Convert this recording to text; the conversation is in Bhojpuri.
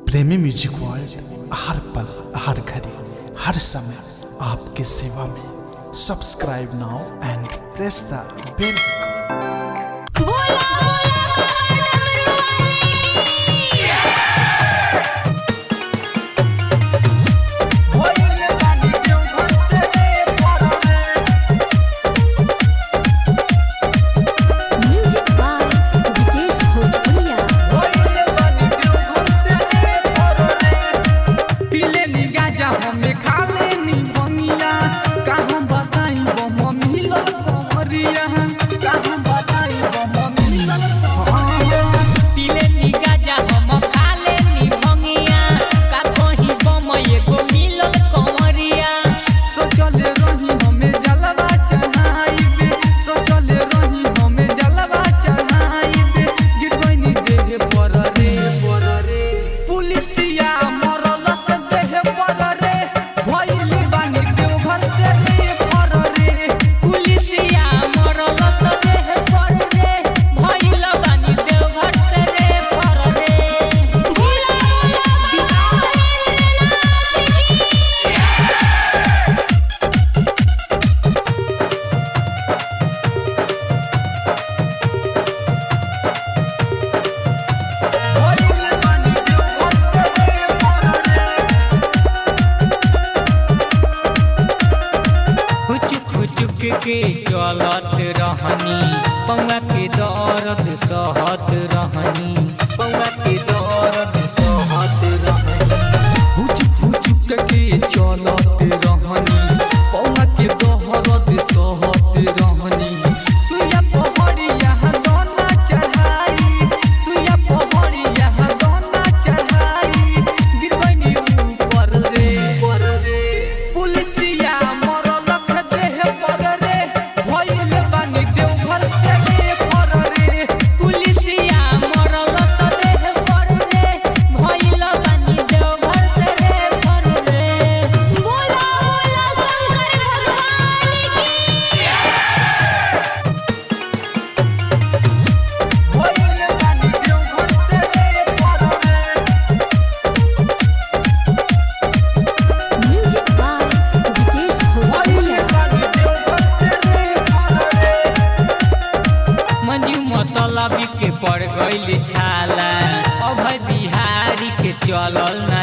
प्रेमी म्यूजिक वर्ल्ड हर पल हर घड़ी हर समय आपके सेवा में subscribe now and press the bell music by Vikesh Bhojpuria पीले नी गाजा हमें खा लेनी बनिया कहाँ बताई वो मम्मी लोग कमरिया कहाँ बताई वो मम्मी लोग कमरिया पीले नी गाजा हम खा लेनी भंगिया का कहीं बम एगो मिलल कंवरिया सोचल रही हमें जलवा चढ़ाई सोचल रही हमें जलवा चढ़ाई गिर गईनी देह पर रे पर रे पुलिसिया मरल से देह पर रे भइल बानी देवघर से रे पर रे पुलिसिया मरल से देह पर रे भइल बानी देवघर से रे पर रे भइल बानी देवघर से रे पर रे हुचुक हुचुक के चलत रहनी पौआ के दर्द सहत रहनी पौआ के दर्द सहत रहनी हुचुक हुचुक के चलत रहनी पौवा के दहरत सहत रहनी सुया पहड़िया दोना चढ़ाई सुया पहड़िया दोना चढ़ाई गिरबनी ऊपर रे पर रे पुलिसिया मरल ख देह पर रे भइल बानी देवघर से रे पर रे पुलिसिया मरल से देह पर रे भइल बानी देवघर से रे पर रे बोला बोला शंकर भगवान की भइल बानी देवघर से रे पर रे म्यूजिक बाय विकेश भोजपुरिया मंजू मतलबी के पड़ गइल छाला अभय बिहारी के चलल ना